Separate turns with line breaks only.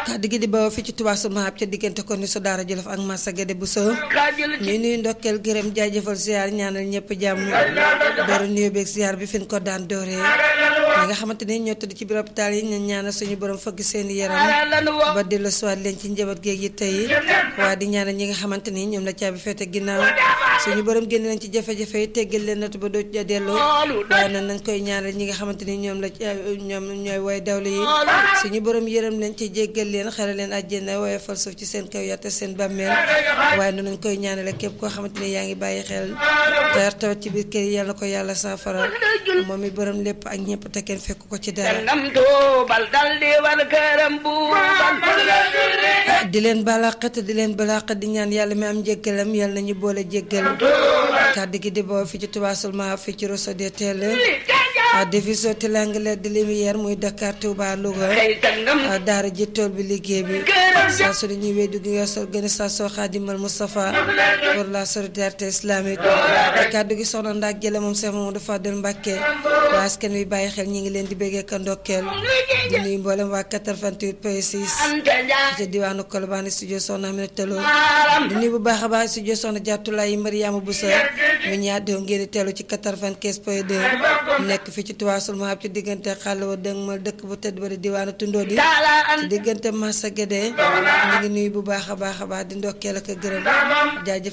kàddu gi di bawoo fi ci Touba Sul Mahab ca diggante ko ni su daara Jolof ak Massa Guédé bu soo ñuy nuyu ndokkeel gërëm jaajëfal ziar ñaanal ñëpp jàmm dooru nuyu beeg ziar bi fi ñu ko daan dooree ñi nga xamante ni ñoo tëdd ci biir hôpital yi ñu ñaanal suñu borom fëgg seen yaram ba dellu siwaat leen ci njaboot géeg yi tey waa di ñaanal ñi nga xamante ni ñoom la caabi feete ginnaaw suñu borom génn leen ci jafe-jafe yi teggal leen natu ba doo ja delloo waaye nag nañ koy ñaanal ñi nga xamante ni ñoom la ñoom ñooy woy dawlu yi suñu borom yërëm leen ci jéggal leen xare leen àjjana waaye fal suuf ci seen kaw yatta seen bàmmeel waaye noonu nañ koy ñaanale képp koo xamante ni yaa ngi bàyyi xel te tawat ci biir kër yi yàlla na ko yàlla saafara moom mi borom lépp ak ñëpp te kenn fekk ko ci dara di leen balaqat di leen balaqat di ñaan yàlla mi am njéggalam yàlla nañu boole jéggal kàddu gi di boo fi ci Touba Sul Mahab fi ci Rosso de Tell division triangulaire de lumière muy Dakar Touba Louga daara ji tool bi liggéey bi saa su ñuy wéy dugg organisation Khadimal Moustapha pour la solidarité islamique kàddu gi soxna ndaak jële moom Cheikh Mamadou Fadel Mbacké waa askan wi bàyyi xel ñi ngi leen di béggee ka ndokkeel di nuyu mboolem waa 88 point 6 ci diwaanu Colobane studio soxna Aminata Lo di nuyu bu baax a baax studio soxna Jaatulaay Mariama Boussa mu ñaar di ngeen di teelu ci 95 point 2 nekk fi ci Touba Sul Mahab ci diggante xàll wa dëng mal dëkk bu tëdd ba di diwaanu tundoo di ci diggante Massa Guédé ñu ngi nuyu bu baax a baax a baax di ndokkeel ak gërëm jaajëf